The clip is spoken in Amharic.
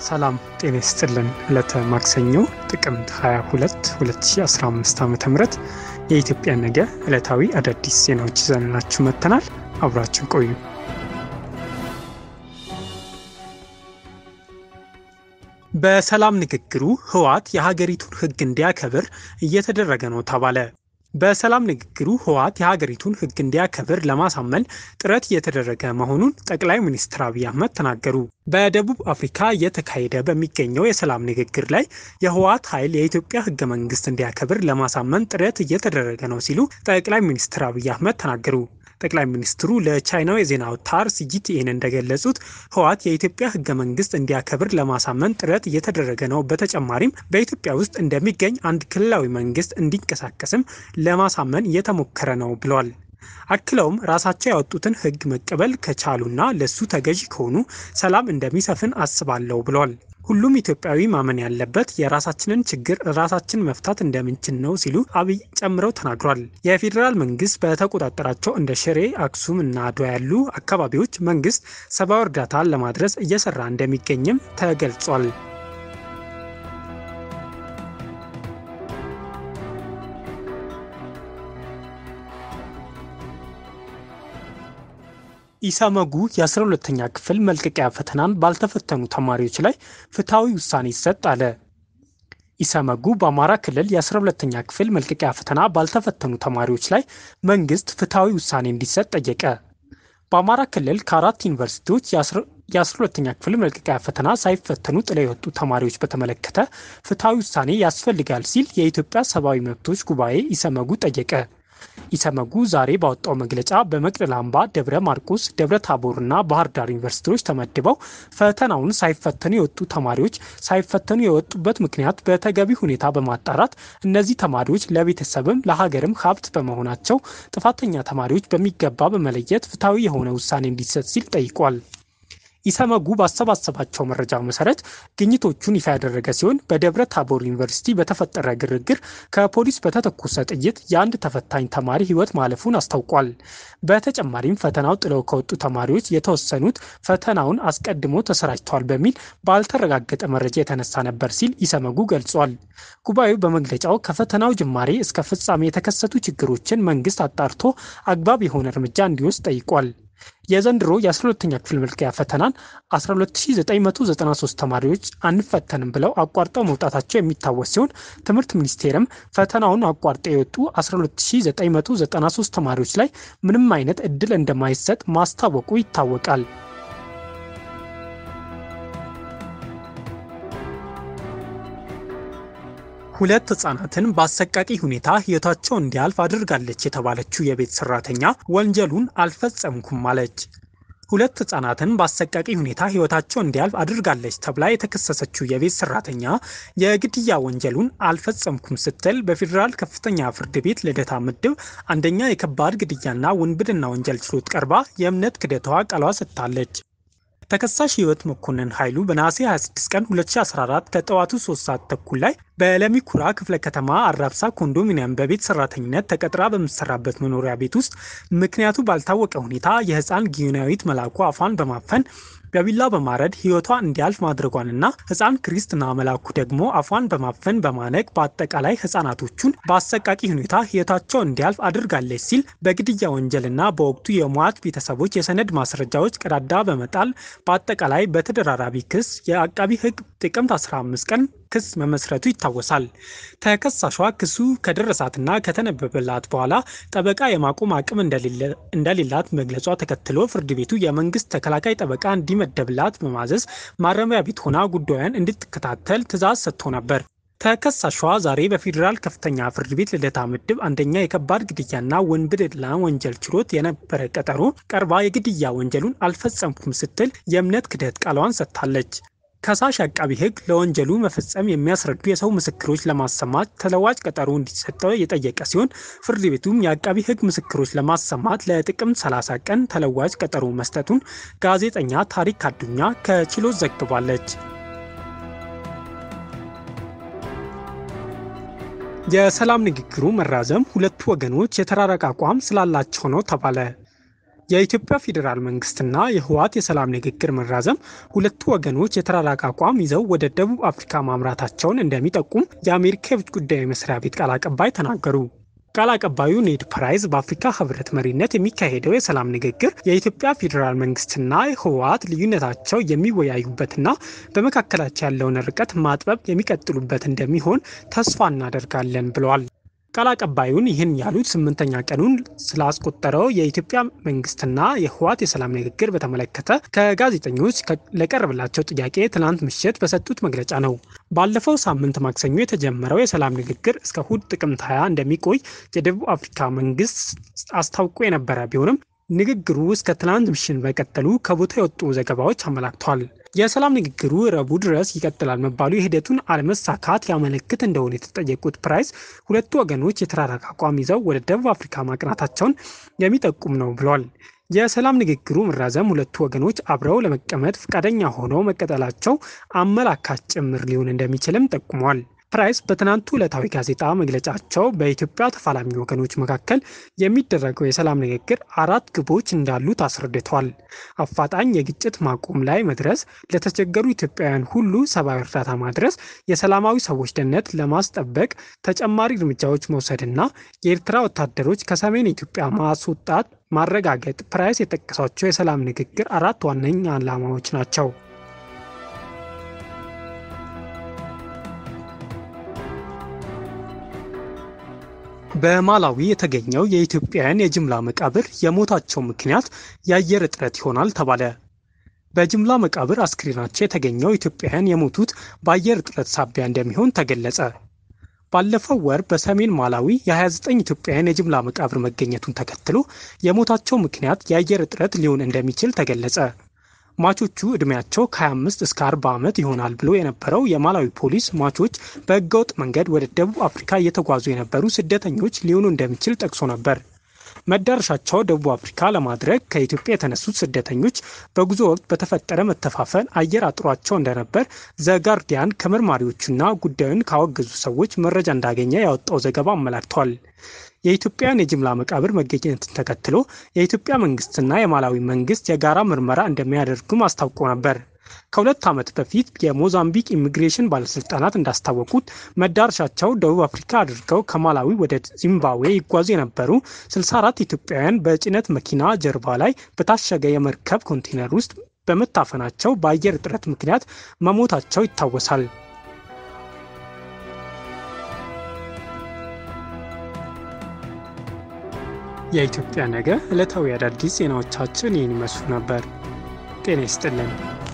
ሰላም ጤና ይስጥልን። ዕለተ ማክሰኞ ጥቅምት 22 2015 ዓ ም የኢትዮጵያ ነገ ዕለታዊ አዳዲስ ዜናዎች ይዘንላችሁ መጥተናል። አብራችን ቆዩ። በሰላም ንግግሩ ህወሓት የሀገሪቱን ሕግ እንዲያከብር እየተደረገ ነው ተባለ። በሰላም ንግግሩ ህወሓት የሀገሪቱን ሕግ እንዲያከብር ለማሳመን ጥረት እየተደረገ መሆኑን ጠቅላይ ሚኒስትር አብይ አህመድ ተናገሩ። በደቡብ አፍሪካ እየተካሄደ በሚገኘው የሰላም ንግግር ላይ የህወሓት ኃይል የኢትዮጵያ ሕገ መንግስት እንዲያከብር ለማሳመን ጥረት እየተደረገ ነው ሲሉ ጠቅላይ ሚኒስትር አብይ አህመድ ተናገሩ። ጠቅላይ ሚኒስትሩ ለቻይናው የዜና አውታር ሲጂቲኤን እንደገለጹት ህወሓት የኢትዮጵያ ህገ መንግስት እንዲያከብር ለማሳመን ጥረት እየተደረገ ነው። በተጨማሪም በኢትዮጵያ ውስጥ እንደሚገኝ አንድ ክልላዊ መንግስት እንዲንቀሳቀስም ለማሳመን እየተሞከረ ነው ብለዋል። አክለውም ራሳቸው ያወጡትን ህግ መቀበል ከቻሉና ለሱ ተገዢ ከሆኑ ሰላም እንደሚሰፍን አስባለሁ ብለዋል። ሁሉም ኢትዮጵያዊ ማመን ያለበት የራሳችንን ችግር ራሳችን መፍታት እንደምንችል ነው ሲሉ አብይ ጨምረው ተናግሯል። የፌዴራል መንግስት በተቆጣጠራቸው እንደ ሽሬ፣ አክሱም እና አድዋ ያሉ አካባቢዎች መንግስት ሰብአዊ እርዳታን ለማድረስ እየሰራ እንደሚገኝም ተገልጿል። ኢሰመጉ የ12ተኛ ክፍል መልቀቂያ ፈተናን ባልተፈተኑ ተማሪዎች ላይ ፍትሐዊ ውሳኔ ይሰጥ አለ። ኢሰመጉ በአማራ ክልል የ12ተኛ ክፍል መልቀቂያ ፈተና ባልተፈተኑ ተማሪዎች ላይ መንግስት ፍትሐዊ ውሳኔ እንዲሰጥ ጠየቀ። በአማራ ክልል ከአራት ዩኒቨርሲቲዎች የ12ተኛ ክፍል መልቀቂያ ፈተና ሳይፈተኑ ጥለው የወጡ ተማሪዎች በተመለከተ ፍትሐዊ ውሳኔ ያስፈልጋል ሲል የኢትዮጵያ ሰብአዊ መብቶች ጉባኤ ኢሰመጉ ጠየቀ። ኢሰመጉ ዛሬ ባወጣው መግለጫ በመቅደላ አምባ፣ ደብረ ማርቆስ፣ ደብረ ታቦርና ባህር ዳር ዩኒቨርሲቲዎች ተመድበው ፈተናውን ሳይፈተኑ የወጡ ተማሪዎች ሳይፈተኑ የወጡበት ምክንያት በተገቢ ሁኔታ በማጣራት እነዚህ ተማሪዎች ለቤተሰብም ለሀገርም ሀብት በመሆናቸው ጥፋተኛ ተማሪዎች በሚገባ በመለየት ፍትሐዊ የሆነ ውሳኔ እንዲሰጥ ሲል ጠይቋል። ኢሰመጉ ባሰባሰባቸው መረጃ መሰረት ግኝቶቹን ይፋ ያደረገ ሲሆን በደብረ ታቦር ዩኒቨርሲቲ በተፈጠረ ግርግር ከፖሊስ በተተኮሰ ጥይት የአንድ ተፈታኝ ተማሪ ሕይወት ማለፉን አስታውቋል። በተጨማሪም ፈተናው ጥለው ከወጡ ተማሪዎች የተወሰኑት ፈተናውን አስቀድሞ ተሰራጭተዋል በሚል ባልተረጋገጠ መረጃ የተነሳ ነበር ሲል ኢሰመጉ ገልጿል። ጉባኤው በመግለጫው ከፈተናው ጅማሬ እስከ ፍጻሜ የተከሰቱ ችግሮችን መንግስት አጣርቶ አግባብ የሆነ እርምጃ እንዲወስድ ጠይቋል። የዘንድሮ የ12ተኛ ክፍል መልቀቂያ ፈተናን 12993 ተማሪዎች አንፈተንም ብለው አቋርጠው መውጣታቸው የሚታወስ ሲሆን ትምህርት ሚኒስቴርም ፈተናውን አቋርጠው የወጡ 12993 ተማሪዎች ላይ ምንም አይነት እድል እንደማይሰጥ ማስታወቁ ይታወቃል። ሁለት ህጻናትን በአሰቃቂ ሁኔታ ህይወታቸው እንዲያልፍ አድርጋለች የተባለችው የቤት ሰራተኛ ወንጀሉን አልፈጸምኩም አለች። ሁለት ህጻናትን በአሰቃቂ ሁኔታ ህይወታቸው እንዲያልፍ አድርጋለች ተብላ የተከሰሰችው የቤት ሰራተኛ የግድያ ወንጀሉን አልፈጸምኩም ስትል በፌዴራል ከፍተኛ ፍርድ ቤት ልደታ ምድብ አንደኛ የከባድ ግድያና ውንብድና ወንጀል ችሎት ቀርባ የእምነት ክደቷ ቃሏ ሰጥታለች። ተከሳሽ ህይወት መኮንን ኃይሉ በነሐሴ 26 ቀን 2014 ከጠዋቱ 3 ሰዓት ተኩል ላይ በለሚ ኩራ ክፍለ ከተማ አራብሳ ኮንዶሚኒየም በቤት ሰራተኝነት ተቀጥራ በምትሰራበት መኖሪያ ቤት ውስጥ ምክንያቱ ባልታወቀ ሁኔታ የህፃን ጊዮናዊት መላኩ አፏን በማፈን በቢላ በማረድ ህይወቷ እንዲያልፍ ማድረጓንና ህፃን ክርስትና መላኩ ደግሞ አፏን በማፈን በማነቅ በአጠቃላይ ህፃናቶቹን በአሰቃቂ ሁኔታ ህይወታቸው እንዲያልፍ አድርጋለች ሲል በግድያ ወንጀልና በወቅቱ የሟች ቤተሰቦች የሰነድ ማስረጃዎች ቀዳዳ በመጣል በአጠቃላይ በተደራራቢ ክስ የአቃቢ ህግ ጥቅምት 15 ቀን ክስ መመስረቱ ይታወሳል። ተከሳሿ ክሱ ከደረሳትና ከተነበበላት በኋላ ጠበቃ የማቆም አቅም እንደሌላት መግለጿ ተከትሎ ፍርድ ቤቱ የመንግስት ተከላካይ ጠበቃ እንዲመደብላት በማዘዝ ማረሚያ ቤት ሆና ጉዳዩን እንድትከታተል ትዕዛዝ ሰጥቶ ነበር። ተከሳሿ ዛሬ በፌዴራል ከፍተኛ ፍርድ ቤት ልደታ ምድብ አንደኛ የከባድ ግድያና ውንብድና ወንጀል ችሎት የነበረ ቀጠሮ ቀርባ የግድያ ወንጀሉን አልፈጸምኩም ስትል የእምነት ክደት ቃሏን ሰጥታለች። ከሳሽ አቃቢ ህግ ለወንጀሉ መፈጸም የሚያስረዱ የሰው ምስክሮች ለማሰማት ተለዋጭ ቀጠሮ እንዲሰጠው የጠየቀ ሲሆን ፍርድ ቤቱም የአቃቢ ህግ ምስክሮች ለማሰማት ለጥቅምት 30 ቀን ተለዋጭ ቀጠሮ መስጠቱን ጋዜጠኛ ታሪክ አዱኛ ከችሎት ዘግባለች። የሰላም ንግግሩ መራዘም ሁለቱ ወገኖች የተራራቀ አቋም ስላላቸው ነው ተባለ። የኢትዮጵያ ፌዴራል መንግስትና የህወሓት የሰላም ንግግር መራዘም ሁለቱ ወገኖች የተራራቀ አቋም ይዘው ወደ ደቡብ አፍሪካ ማምራታቸውን እንደሚጠቁም የአሜሪካ የውጭ ጉዳይ መስሪያ ቤት ቃል አቀባይ ተናገሩ። ቃል አቀባዩ ኔድ ፕራይስ በአፍሪካ ህብረት መሪነት የሚካሄደው የሰላም ንግግር የኢትዮጵያ ፌዴራል መንግስትና ህወሓት ልዩነታቸው የሚወያዩበትና በመካከላቸው ያለውን ርቀት ማጥበብ የሚቀጥሉበት እንደሚሆን ተስፋ እናደርጋለን ብለዋል። ቃል አቀባዩን ይህን ያሉት ስምንተኛ ቀኑን ስላስቆጠረው የኢትዮጵያ መንግስትና የህወሓት የሰላም ንግግር በተመለከተ ከጋዜጠኞች ለቀረበላቸው ጥያቄ ትናንት ምሽት በሰጡት መግለጫ ነው። ባለፈው ሳምንት ማክሰኞ የተጀመረው የሰላም ንግግር እስከ እሁድ ጥቅምት 20 እንደሚቆይ የደቡብ አፍሪካ መንግስት አስታውቆ የነበረ ቢሆንም ንግግሩ እስከ ትናንት ምሽት መቀጠሉ ከቦታ የወጡ ዘገባዎች አመላክተዋል። የሰላም ንግግሩ ረቡዕ ድረስ ይቀጥላል መባሉ የሂደቱን አለመሳካት ያመለክት እንደሆነ የተጠየቁት ፕራይስ ሁለቱ ወገኖች የተራራቀ አቋም ይዘው ወደ ደቡብ አፍሪካ ማቅናታቸውን የሚጠቁም ነው ብሏል። የሰላም ንግግሩ መራዘም ሁለቱ ወገኖች አብረው ለመቀመጥ ፈቃደኛ ሆነው መቀጠላቸው አመላካች ጭምር ሊሆን እንደሚችልም ጠቁሟል። ፕራይስ በትናንቱ ዕለታዊ ጋዜጣ መግለጫቸው በኢትዮጵያ ተፋላሚ ወገኖች መካከል የሚደረገው የሰላም ንግግር አራት ግቦች እንዳሉት አስረድተዋል። አፋጣኝ የግጭት ማቆም ላይ መድረስ፣ ለተቸገሩ ኢትዮጵያውያን ሁሉ ሰብአዊ እርዳታ ማድረስ፣ የሰላማዊ ሰዎች ደህንነት ለማስጠበቅ ተጨማሪ እርምጃዎች መውሰድና የኤርትራ ወታደሮች ከሰሜን ኢትዮጵያ ማስወጣት ማረጋገጥ ፕራይስ የጠቀሷቸው የሰላም ንግግር አራት ዋነኛ ዓላማዎች ናቸው። በማላዊ የተገኘው የኢትዮጵያውያን የጅምላ መቃብር የሞታቸው ምክንያት የአየር እጥረት ይሆናል ተባለ። በጅምላ መቃብር አስክሬናቸው የተገኘው ኢትዮጵያውያን የሞቱት በአየር እጥረት ሳቢያ እንደሚሆን ተገለጸ። ባለፈው ወር በሰሜን ማላዊ የ29 ኢትዮጵያውያን የጅምላ መቃብር መገኘቱን ተከትሎ የሞታቸው ምክንያት የአየር እጥረት ሊሆን እንደሚችል ተገለጸ። ሟቾቹ ዕድሜያቸው ከ25 እስከ 40 ዓመት ይሆናል ብሎ የነበረው የማላዊ ፖሊስ ሟቾች በህገወጥ መንገድ ወደ ደቡብ አፍሪካ እየተጓዙ የነበሩ ስደተኞች ሊሆኑ እንደሚችል ጠቅሶ ነበር። መዳረሻቸው ደቡብ አፍሪካ ለማድረግ ከኢትዮጵያ የተነሱት ስደተኞች በጉዞ ወቅት በተፈጠረ መተፋፈን አየር አጥሯቸው እንደነበር ዘጋርዲያን ከመርማሪዎቹና ጉዳዩን ካወገዙ ሰዎች መረጃ እንዳገኘ ያወጣው ዘገባ አመላክቷል። የኢትዮጵያን የጅምላ መቃብር መገኘትን ተከትሎ የኢትዮጵያ መንግስትና የማላዊ መንግስት የጋራ ምርመራ እንደሚያደርጉም አስታውቆ ነበር። ከሁለት ዓመት በፊት የሞዛምቢክ ኢሚግሬሽን ባለስልጣናት እንዳስታወቁት መዳረሻቸው ደቡብ አፍሪካ አድርገው ከማላዊ ወደ ዚምባብዌ ይጓዙ የነበሩ 64 ኢትዮጵያውያን በጭነት መኪና ጀርባ ላይ በታሸገ የመርከብ ኮንቴነር ውስጥ በመታፈናቸው በአየር እጥረት ምክንያት መሞታቸው ይታወሳል። የኢትዮጵያ ነገ ዕለታዊ አዳዲስ ዜናዎቻችን ይህን ይመስሉ ነበር። ጤና ይስጥልን።